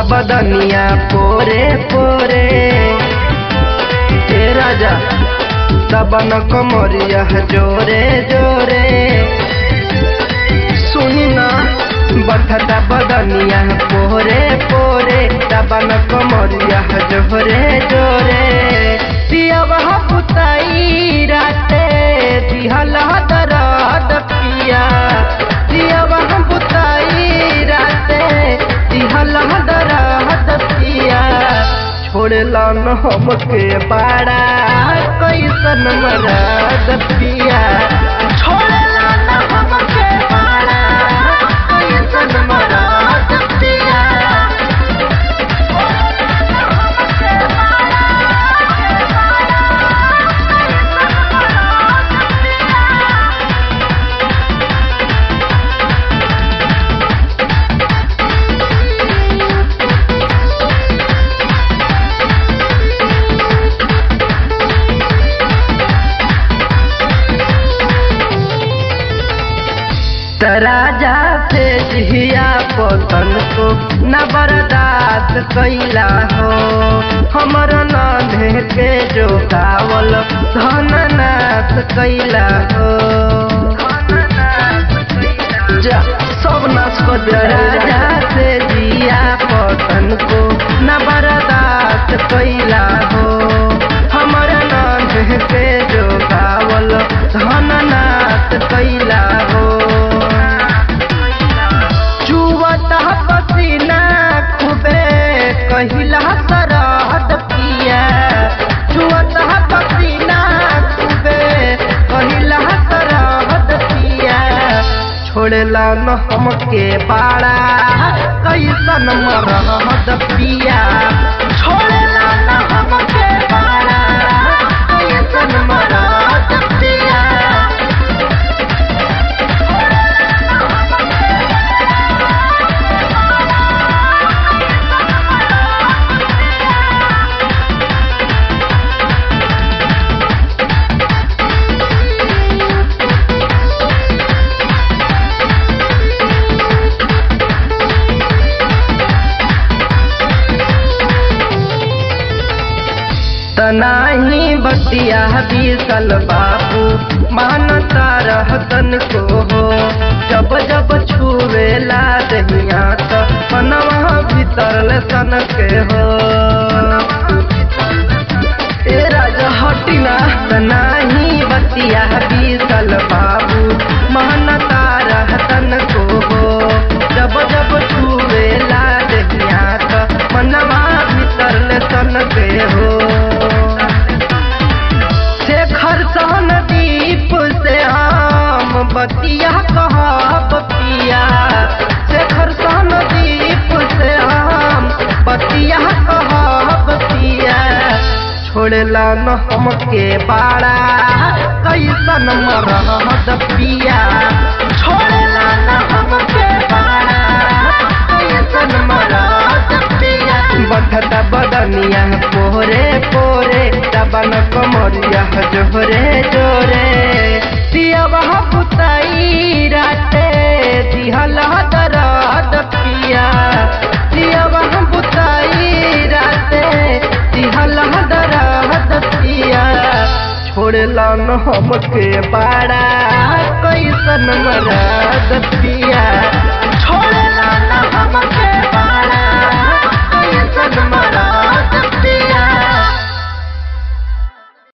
बदनिया पोरे पोरे ए राजा दबन कमरिया जोरे जोरे सुनी ना बठता बदनिया पोरे पोरे दबन कमरिया जोरे जोरे पियावा पुताई राते दिहल दरद पिया पियावा पुताई राते दिहल दरद पिया छोड़ला न हमके बाड़ा कैसन मरद पिया छोड़ला न हमके बाड़ा कैसन मरद पिया राजा से जिया पतन को न बर्दाश्त कैला हो हमर नाधे के जो गावल धन नाश कैला हो जा सब नाश कर दे राजा से जिया पतन को न बर्दाश्त कैला हो हमर नाधे के जो गावल धन नाश कैला हो चुवता पसीना खूबे कहिला सरहद पिया चुवता पसीना खूबे कहिला सरहद पिया छोड़ला न हमके बाड़ा कैसन मरहद पिया छोड़ला न हमके बाड़ा कैसन मरहद पिया तनाही बतिया बीसल बाबू मानता रहतन को हो जब जब छुवेला दहिया त मनवा भीतर सन के हो ए राजा हटिना तनाही बतिया बीसल बाबू मानता रहतन को हो जब जब छुवेला दहिया त मनवा भीतर सन के हो शेखर सहन दीप से हम बतिया कहब पिया शेखर सहन दीप से हम बतिया कहब पिया छोड़ला न हमके बाड़ा कैसन मरहद पिया छोड़ला न हमके बाड़ा कैसन मरहद पिया बढ़ता बदनिया पोरे पोरे दबन कमरिया जोरे जोरे पियावा पुताई राते दिहल दरद पिया पियावा पुताई राते दिहल दरद पिया छोड़ला न हमके बाड़ा कैसन मरद पिया